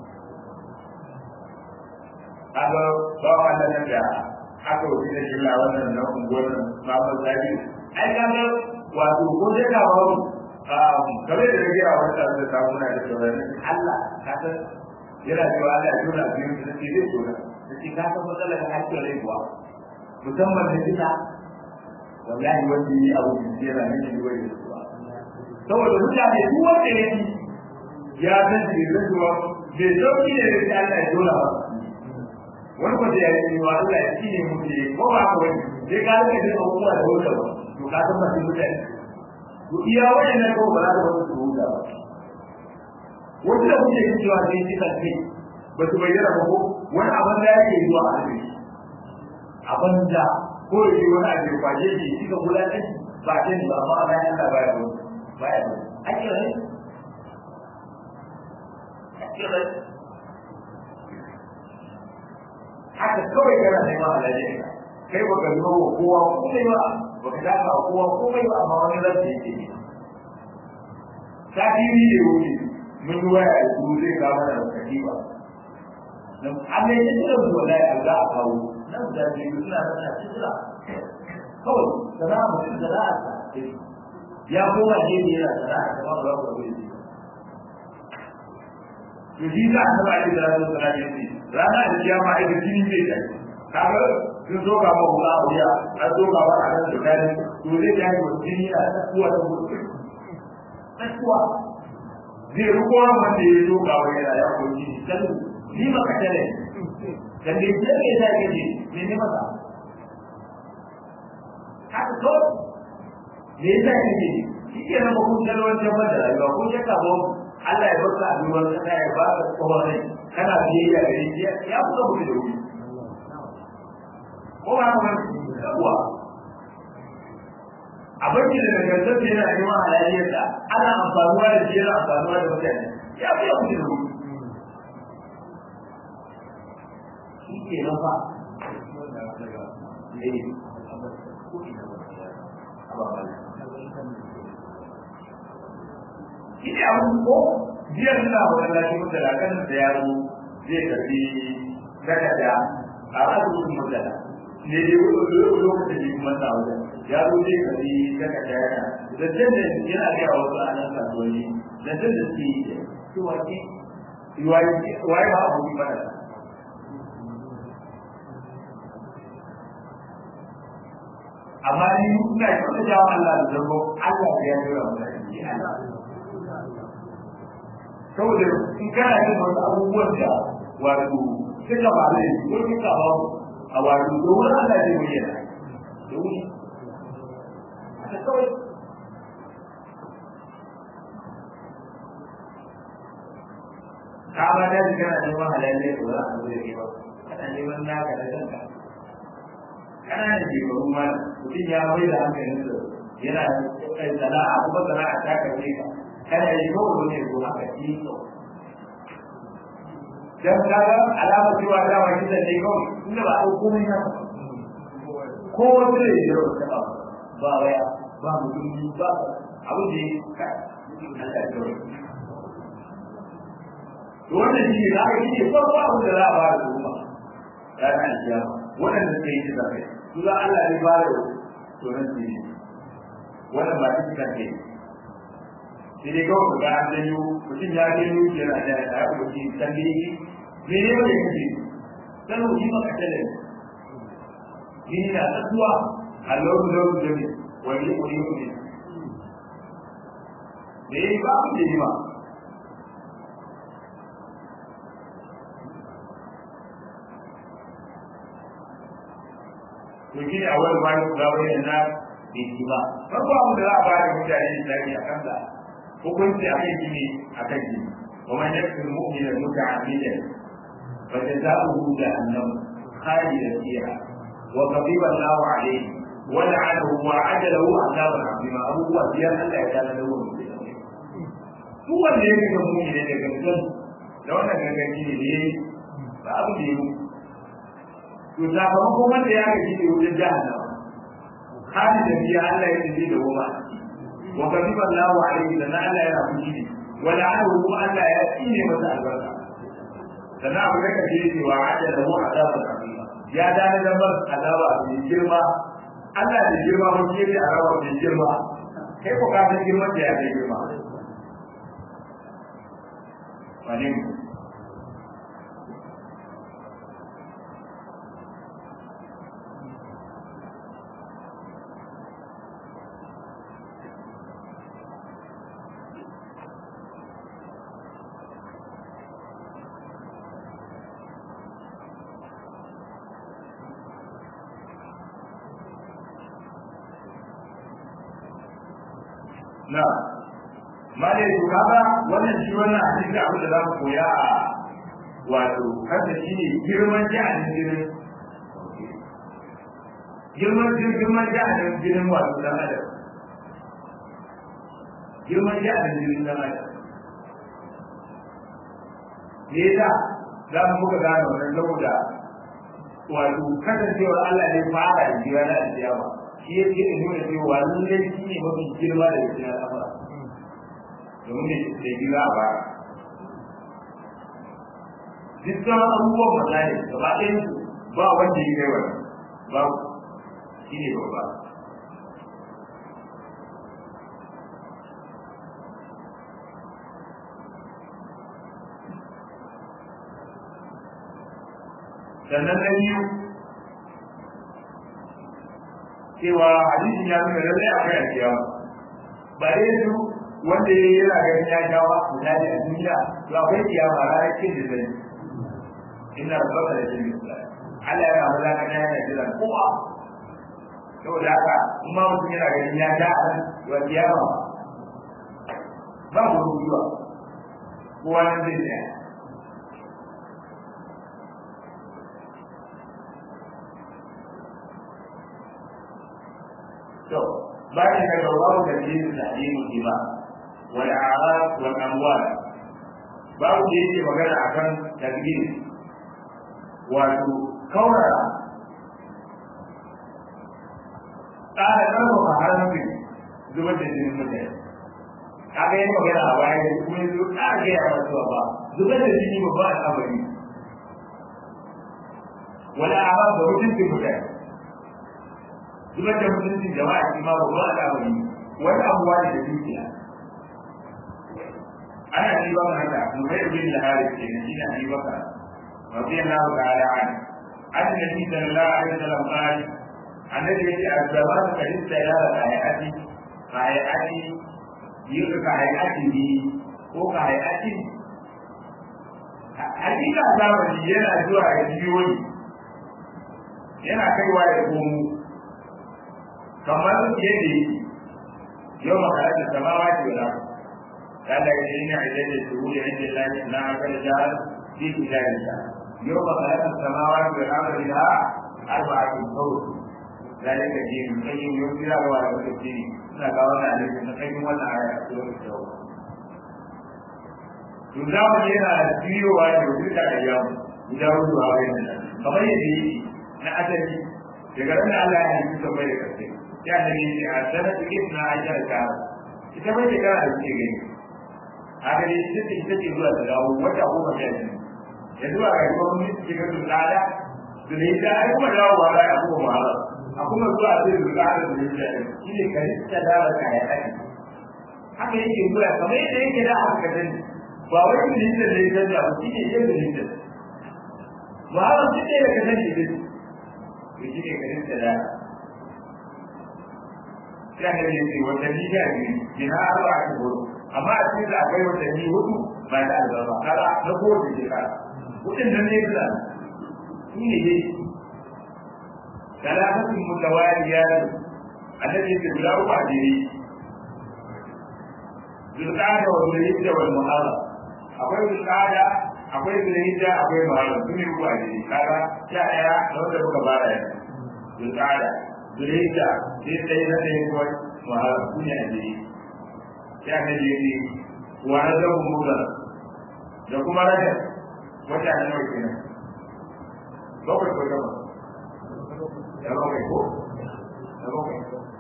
kaga ba wannan nan da aka wuce da shi wannan na unguwar babu zabi ai kaga wato ko da ka ba kamar da rage a wani tsarin da samu na da sauran Allah ka san yana cewa Allah ya tona biyu da sai zai tona da shi ka san matsalar hakkin rai kuwa musamman da kisa wallahi wanda yi abu da yana nan shi wani kuwa saboda mutane duk wanda ya yi ya san shi da zuwa bai sauki ne da Allah ya dole ba wani kwata ya yi wa Allah ya ci ne mutu ne ko ba ka wani sai ka rika jin abubuwa da wuta ba to ka san masu mutane to iya wani na kawo ba za ka wani su huta ba wasu da kuke yin cewa sai shi kai ba su bayyana ba ko wani abin da yake zuwa a hannun shi abin da ko da shi wani abin kwaje shi shi ka kula da shi ba ce ba amma a bayan Allah baya ba baya ba ake rai ake rai haka kawai kana neman halayen ka kai baka zo wa kowa komai ba baka dafa wa kowa komai ba amma wani zai yake ne sati ne da wuce mun yi waya da su zai kawo mana da katiba dan Allah ya tsira mu wallahi Allah a kawo nan da ke suna da tsira kawai sana'a mutum sana'a ya koma ne ne yana sana'a da ba ba ba to shi za a taba da da da da ne rana da kiyama ai da jini zai ta kaga sun zo ga mu ba wuya an zo ga ba a da kai to zai ta yi jini a tsakuwa da mutum tsakuwa zai ruko wanda ya zo ga wuya ya ko jini dan ni maka tare dan dai sai ke da ke ne ne maka haka to me yasa kike shi ke nan kun dalwan tabbar da rayuwa ko ya ka ba Allah ya baka abin wanda ta ya ba ka tsohon rai kana biyayya da shi ya kuka mutu da wuri ko ba ka yawa abin da daga gantar da yana neman halayyarsa ana amfanuwa da shi yana amfanuwa da mutane ya fi ya mutu da wuri shi ke nan fa shi ne abin ko biyar suna wani lafi mutala kan da yaro zai tafi takarda a asibitin mutala ne dai wani lokacin da kuma sa wajen yaro zai tafi takarda yana da can da yana ga wasu a nan kasuwanni da can da suke yi cewa ke waye ba abu ba da amma ni ina yi wata jawo Allah da zargo Allah ya yi wa mutane saboda in kana yin wasu abubuwan da wato suka ba ne ko suka ba a wato domin Allah zai bayyana da wuri haka kawai ka ba da kana neman halalai ko za a zo da ba kana neman naka da kanka kana da shekaru ma mutum ya bai da hankalinsa yana sana'a kuma sana'a ta karfe ka kana yi ko ne ko haka shi to dan kaga alama cewa da wa kidan ne kawai inda ba a komai na ko wanda ne da ta ba waya ba mutum ba abu da ka Allah ya to wannan shi ne aka yi farko abu da za a ba da kuma ranar kiyama wannan da kai da kai su da Allah ya ba da to nan shi wannan ba shi kake sai dai kawai ga an janyo mutum ya janyo yana da ya yi mutum san da yake me ne wanda yake dan mutum maka tare ni na tsuwa Allah da Allah da ni wani wani wani ne ba mu da ni ma to shi ne a wani bayan ga wani na bai ba farko abu da za a bayar mutane da a kansa hukunci a kan gini a kan gini ومن يقتل مؤمنا متعمدا فجزاؤه جهنم خالدا فيها وغضب الله عليه ولعنه وعد له عذابا عظيما ابو هو زيان الله يجعل له هو اللي يكتب مؤمنا يكتب لو انا كان gini ne ba abu da yi to sakamakon wanda ya gaji da wurin jahannama خالدا فيها الله يجزي له ما وغضب الله عليه لان الله يرى فيه ولعنه ألا يأتيني مساء البركة sannan abu da kace yake wa hada da mu azaba kabira ya dana da bar azaba mai girma Allah da girma mun ce da azaba mai girma kai ko ka san girman da ya kai girma wani na malai to kaga wannan shi wannan hadisi abin da za mu koya a wato kada shi ne girman jihadin jinin girman girman jihadin jinin wato dan adam girman jihadin jinin dan adam me yasa za mu muka gane wannan saboda wato kasancewar Allah ne fara da jiya na alkiyama shi ya ce da nuna cewa lallai shi ne mafi girma da cikin al'amura domin da da gida a baya duk sauran abubuwan misali gaba ɗayan su ba wanda ya kai wani ba shi ne babba sannan na biyu cewa hadisin ya nuna lallai akwai alkiyama ba dai su wanda ya yi yana ganin ya jawa misali a duniya to akwai kiyama ranar kin da zai inna rabbaka la jami'u Allah yana maza ka ta yana jiran kowa saboda haka in ma mutum yana ganin ya ja a wa kiyama ba mu rubuwa kowa nan zai tsaya to bayan da babu da yin tahrimu jima wal a'rab wal amwal babu da yake magana akan takdir wato kaurara tsara karfafa haramci zubar da jinin mutane kaga yin magana a baya da kuma yanzu ƙara gaya masu ba zubar da jini babba al'amari wala a'rab da mutuncin mutane zubar da mutuncin jama'a shi ma babban al'amari wani abuwa ne da dukiya ana ji ba mu haka mu bai bin lahari ke nan ina ji baka رضي الله تعالى عنه عن النبي صلى الله عليه وسلم قال النبي يجي الزمان قد استيار كهيئتي كهيئتي يقول كهيئته ko كهيئتي hakika zamani yana zuwa ya jiyoyi yana kaiwa ya komo kamar yadda yake yau makarantar samawa ce wala kada ya yi ni a idan da shuru da inda lafi na aka da jihar fi kitabinsa يوم خلق السماوات والارض لها اربعه شهور ذلك دين القيم يمكن له على التفسير ina ga wannan hadisi na kai wannan aya a cikin shawo to da mu yana biyowa da wuta da yawo guda hudu a wayan nan kamar yadda yake na asali daga ran Allah ya yi ta bai da kace ya da ni a sanatu ibna ajal ka ita bai da kana da ke gani haka ne ita ce ita ce zuwa da dawo wata goma sha biyu yanzu a ga kuma mun ci ga tsada da ne da ai kuma dawo ba ai abu ma a kuma zuwa sai da tsada da ne da shi ne karista da ba kai ai haka yake zuwa kamar yadda yake da haka kan ba wai ne da ne da da shi ne yadda ne da ba ba shi ne da kan ne da shi ne karista da sai da ne wata ni da ni ina arba ta gudu amma a cikin da akwai wata ni hudu ba da albarka kaga na kowace shekara wurin da ne da shi ne dai talatin mutawaliya annabi ya guda uku a jere zulqada wa zulhijja wal muharram akwai zulqada akwai zulhijja akwai muharram sun yi uku a jere kaga sha daya da wanda muka fara yanzu zulqada zulhijja sai sai na ɗaya ko muharram sun yi a jere sai annabi ya ce wa rajabun mudar da kuma rajab wata ne nawa kenan bakwai ko gaba da bakwai ko da bakwai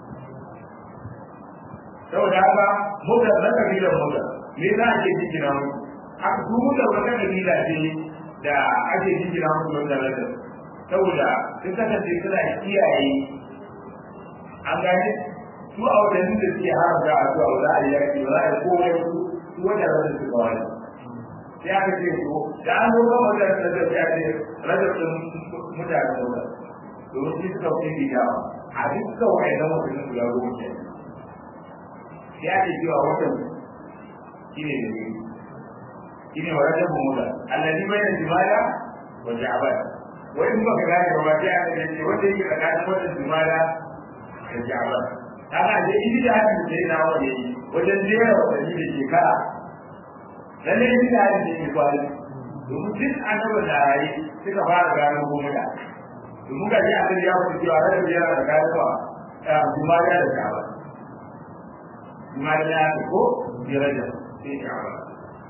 saboda haka muda na kabilar muda me za a ke jikina mu haka su muda wata kabila ce da ake jikina mu wanda rajab saboda sun kasance suna kiyaye an gane su a wadannan da suke haramta a zuwa za a yi yaki ba za a yi komai su wata rajab su kawai sai aka ce ko da an zo kan wajen da zai ya ce rajar da mutane da wata domin shi suka fi gida a duk kawai na mutum su ya goma ke sai ake cewa watan shi ne da ne shi ne wa rajar mu mutan allazi bai da jimala wa ja'ban wai in baka gane ba sai aka ce wanda yake tsakanin watan jimala da ja'ban haka je idi da hadin da yana wani wajen jera watanni da shekara lalle ne da hadin da yake kwari domin duk annabi da rayi suka fara gano gomuna domin ga ji annabi ya fito cewa da biyar da gano ba jumariya da shaba jumariya da ko biraja sai shaba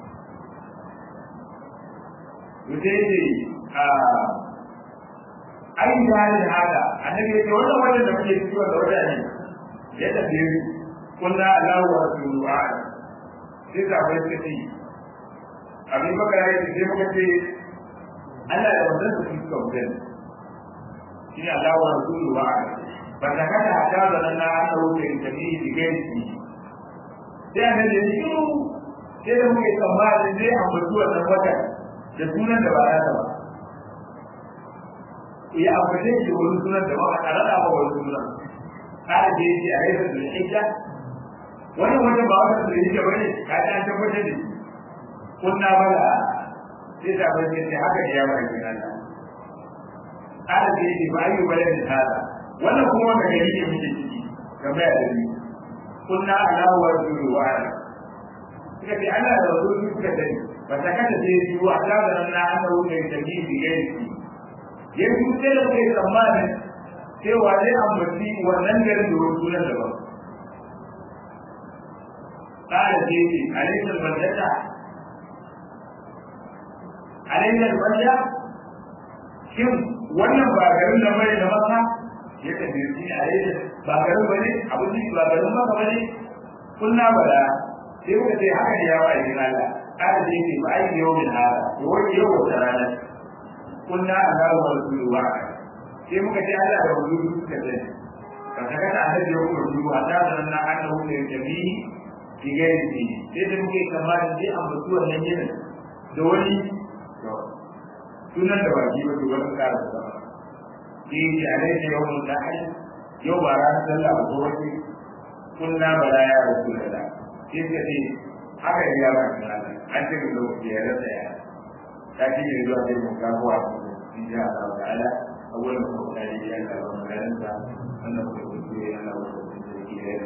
yake ne a ai da halin haka annabi ya ce wannan wajen da muke ciki wanda wata ne ya tafi kullu Allahu wa rasuluhu a'lam sai ka bai ce abin baka ya ce sai muka ce Allah da wannan su suka mutum shi ne Allah wa rasuluhu a'lam ba ta kada haka da nan na aka wuce da ni digai sai annabi ya ce sai da muke tsammanin zai ambaci wannan watan da sunan da ba za ta ba ya ambace shi wani sunan da ba a rada ba wani sunan kada da yake a yasa da hijja wannan wajen ba wata da hijja bane ka ta tabbatar da shi kunna bala sai ta bace sai haka ne ya ba ki Allah kada da yake ba yi bala da hada wannan kuma wanda gari ne muke ciki game da ni kunna ala wa rasulu wa ala suka ce Allah da rasulu suka sani ba ta kada sai yi wa ta da nan na aka wuce da ni bi gairi ya yi sai da kai tsammanin cewa zai ambaci wannan garin da wani sunan daban ƙara ce ce alaikar bandata alaikar banda shin wannan ba garin da bane da maka ya tafi shi alaikar ba garin bane abin da ba garin maka bane kunna bala sai muka ce haka ne ya wa aikin Allah ƙara ce ce ba aiki yau min hada yau yau wata ranar kunna ala wa rasulu wa sai muka ce Allah da rasulu suka ce ka saka da annabi ya kuma rasulu wa ta da na aka wuce jami ki ga yi sai da muke kamar sai an mutu wannan yinin da wani sunan da baki ba to wani kara da shi ne alai da yawon da ai yau ba ran sallah ba ko wani kunna bala ya rasulullah sai ka ce haka ya ba an ce lokaci ya rasa ya لكن يجب أن يكون كافوا إن شاء الله تعالى أولا هو ذلك أن الله لا ينسى أنه يكون فيه أنه يكون فيه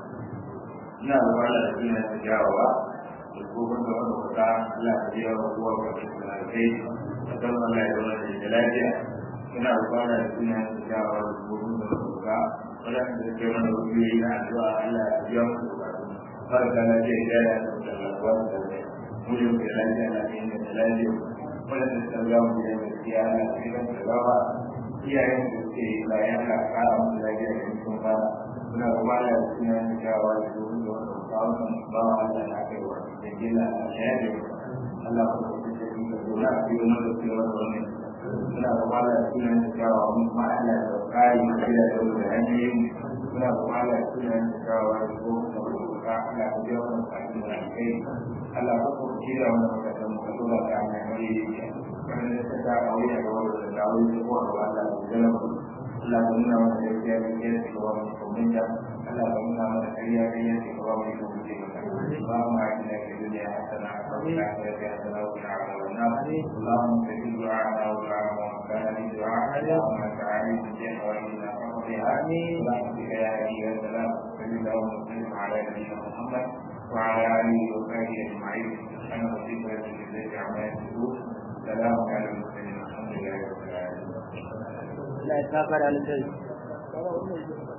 نعم وعلى الذين تجاوبا يكون دون وقع لا تجاوب هو وكيف من البيت وتم لا يكون لجلاله نعم وعلى الذين تجاوبا يكون دون وقع ولا تجاوب من إلى أدعاء لا تجاوب فرق لا جهل ولا مجرد لا جهل لا جهل wadanda suka ga mu da gaskiya na cikin gaba iyayen da suke bayan ka kara musu lafiya da cikin ba suna kuma da suna da shawa da domin da wanda ba wannan ba wa Allah na kai wa da gilla a shaye Allah ko da shi da dole a cikin wannan da wannan suna kuma da suna da shawa mun ma Allah da kari mu da da da hanyoyin suna kuma da suna da shawa da domin da ka Allah ko da wannan kai Allah ko ko da wannan da mu dole ka ne wanda ta ta aure da wanda ta aure da ko Allah da jalla Allah ya nuna mana da ya ga ya ce wa mu kuma da Allah ya nuna mana da ya ga ya ce wa mu kuma da ba ma ina da duniya hasana wa fil akhirati hasana wa qina adhaban nar Allahumma tajid du'ana wa du'a wa kana li du'ana Allahumma ta'ala bi wa فقضها برحمتك يا هادي يا سلام صل اللهم وسلم على نبينا محمد وعلى اله وصحبه اجمعين سبحان ربك رب العزه عما يصفون سلام على المرسلين الحمد لله رب العالمين لا يتنافر على الجيش